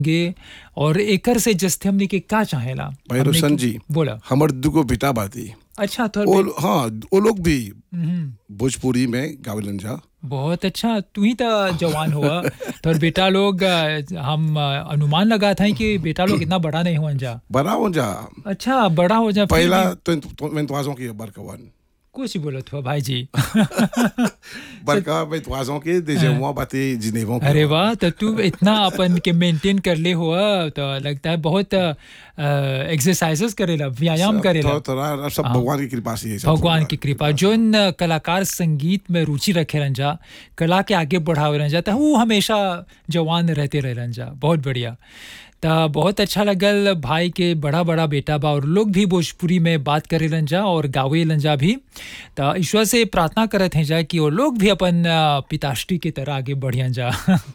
गे और एकर से जस्ते हमने के का चाहेला भाई हमने रोशन के- जी बोला हमर दुगो बेटा बाती अच्छा तो वो हाँ वो लोग भी हम्म, भोजपुरी में गावेलन जा बहुत अच्छा तू ही तो जवान हुआ तो बेटा लोग अ, हम अ, अनुमान लगा था कि बेटा लोग इतना बड़ा नहीं हुआ जा बड़ा हो जा अच्छा बड़ा हो जा फिर पहला भी तो तो मैं तुआजों की बरकवन कुछ बोलत हुआ भाई जी बरका मैं तुआजों के देजे हुआ बातें जिनेवों के अरे वाह तो तू इतना अपन के मेंटेन कर ले हुआ तो लगता है बहुत एक्सरसाइजेस करेला व्यायाम करेला थोड़ा थोड़ा सब भगवान की कृपा से ये सब भगवान होगा। की कृपा जोन कलाकार संगीत में रुचि रखे रहन जा कला के आगे बढ़ावे रहन जा तो वो हमेशा जवान रहते रहन जा बहुत बढ़िया तो बहुत अच्छा लगल भाई के बड़ा बड़ा बेटा बा और लोग भी भोजपुरी में बात करे लन जा और गावे लन जा भी तो ईश्वर से प्रार्थना करत हैं जा कि वो लोग भी अपन अ, पिताश्री की तरह आगे बढ़ियन जा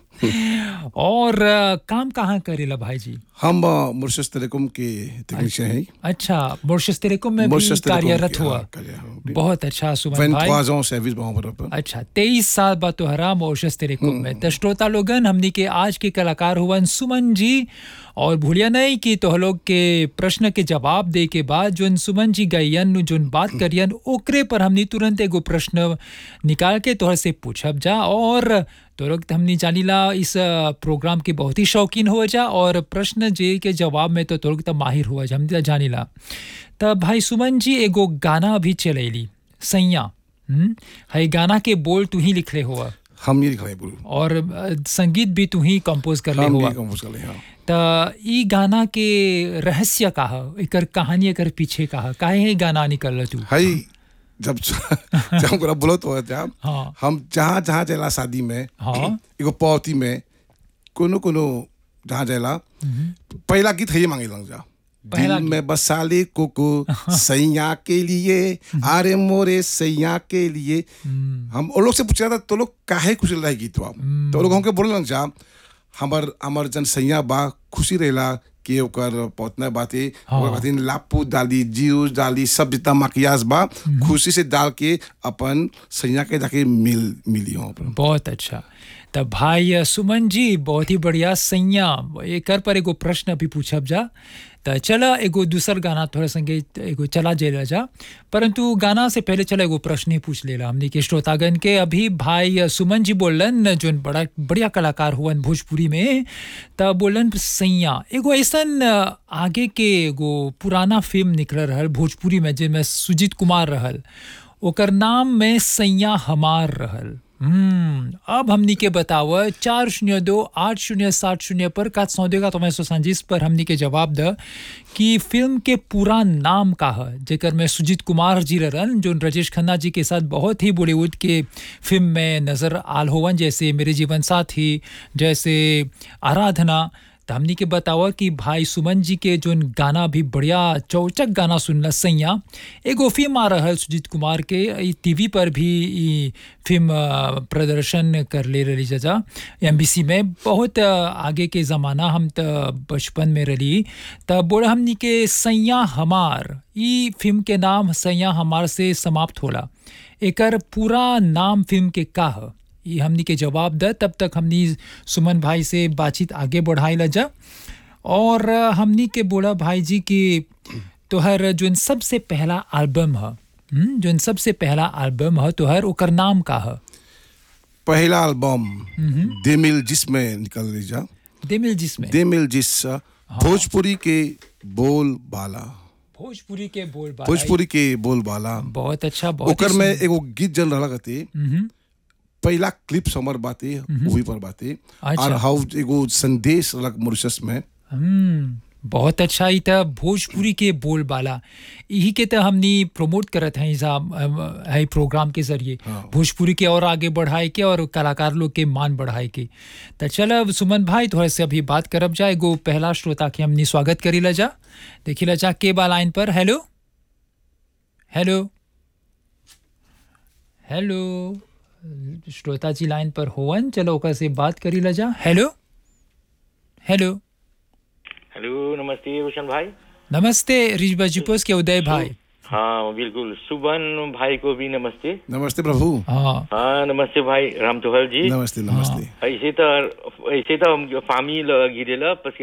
और अ, काम कहाँ करेला भाई जी हम अ, मुर्शिद टेलीकॉम के टेक्नीशियन हैं अच्छा मोर्शस तेरेकुम में भी मुर्शिद टेलीकॉम कार्यरत के, हुआ हाँ, कार्य- हाँ, बहुत अच्छा सुमन वेन भाई तुआजों सर्विस वहाँ पर अच्छा तेईस साल बाद तो हराम औशस तेरे कुम में तो श्रोता लोगन हमनी के आज के कलाकार हुवन सुमन जी और भूलिया नहीं कि तो लोग के प्रश्न के जवाब दे के बाद जोन सुमन जी गयन जोन बात करियन ओकरे पर हमनी तुरंत एगो प्रश्न निकाल के तोहर से पूछब जा और तो लोग हमनी जानीला इस अ, प्रोग्राम के बहुत ही शौकीन हो जा और प्रश्न जे के जवाब में तो तोर तो माहिर हुआ जा हम तो जानीला तब भाई सुमन जी एगो गाना अभी चलेली सैया हम्म है गाना के बोल तू ही लिखले हुआ हम ये लिख रहे बोलू और अ, संगीत भी तू ही कंपोज कर ले हम हुआ ये कंपोज कर ले हाँ त ई गाना के रहस्य का ह एकर कहानी एकर पीछे का ह काहे है गाना निकल तू हाई जब जब हमरा बोलो तो जब हाँ हम जहाँ जहाँ चला शादी में हाँ एगो पौती में कोनो कोनो जहाँ जाला पहला गीत है मांगे लग जा पहला दिल में बसाले कोको सैया के लिए अरे मोरे सैया के लिए हम वो लोग से पूछा था तो लोग काहे खुशी रहा गीत बा तो वो लोग हमके बोले लग जा हमर हमर जन सैया बा खुशी रहेला कि ओकर पौतना बाते ओकर खातिर लापू डाली जीरो डाली सब जितना मकियास बा खुशी से डाल के अपन सैया के जाके मिल मिली हो अपन बहुत अच्छा तब भाई अ, सुमन जी बहुत ही बढ़िया सैया एकर पर एगो प्रश्न अभी पूछब जा त चला एगो दूसर गाना थोड़ा संगे एगो चला जेला जा परंतु गाना से पहले चला एगो प्रश्न ही पूछ लेला हमने के श्रोतागन के अभी भाई अ, सुमन जी बोलन जोन बड़ा बढ़िया कलाकार हुवन भोजपुरी में त बोलन सैया एगो ऐसन अ, आगे के एगो पुराना फिल्म निकल रहल भोजपुरी में जिनमें सुजीत कुमार रहल ओकर नाम में सैया हमार रहल हम्म अब हमनी के बताव चार शून्य दो आठ शून्य सात शून्य पर का सौदेगा तो मैं सौ सांजिस पर हमनी के जवाब द कि फिल्म के पूरा नाम का है जेकर में सुजीत कुमार जी रहन जो राजेश खन्ना जी के साथ बहुत ही बॉलीवुड के फिल्म में नजर आल होवन जैसे मेरे जीवन साथी जैसे आराधना तो हमनी के बतावा कि भाई सुमन जी के जोन गाना भी बढ़िया चौचक गाना सुनला सैया एगो फिल्म आ रहल सुजीत कुमार के ई टीवी पर भी ई फिल्म अ, प्रदर्शन कर ले रही जजा एमबीसी में बहुत अ, आगे के ज़माना हम त बचपन में रही तब बोला हमनी के सैया हमार ई फिल्म के नाम सैया हमार से समाप्त होला एकर पूरा नाम फिल्म के का ह ये हमनी के जवाब द तब तक हमनी सुमन भाई से बातचीत आगे बढ़ाई ला जा और अ, हमनी के बोला भाई जी कि तोहर जोन सबसे पहला एल्बम ह हम्म, जोन सबसे पहला एल्बम ह तोहर ओकर नाम का ह पहला एल्बम देमिल जिसमें निकल रही जा देमिल जिसमें देमिल जिस भोजपुरी के बोल बाला भोजपुरी के बोल बाला। भोजपुरी के बोल बाला बहुत अच्छा बहुत ओकर ही में सुंदर। एगो गीत जन रहा करते मम्म, पहला क्लिप समर बाते वही पर बाते अच्छा। और हाउ एगो संदेश रख मॉरिशस में हम्म, बहुत अच्छा ही था भोजपुरी के बोल बाला यही के तो हमनी प्रमोट करत हैं इसा है प्रोग्राम के जरिए भोजपुरी के और आगे बढ़ाए के और कलाकार लोग के मान बढ़ाए के तो चल अब सुमन भाई थोड़ा से अभी बात करब जाए एगो पहला श्रोता के हमनी स्वागत करी ला जा देखी ला जा के बा लाइन पर हेलो हेलो हेलो श्रोता जी लाइन पर होवन चलो ओकर से बात करी ला जा हेलो हेलो हेलो नमस्ते रोशन भाई नमस्ते रिजबा जिपोस के उदय भाई हाँ बिल्कुल सुबन भाई को भी नमस्ते नमस्ते प्रभु हाँ हाँ नमस्ते भाई राम तोहर जी नमस्ते नमस्ते ऐसे तो ऐसे तो हम फामी गिरेला parce que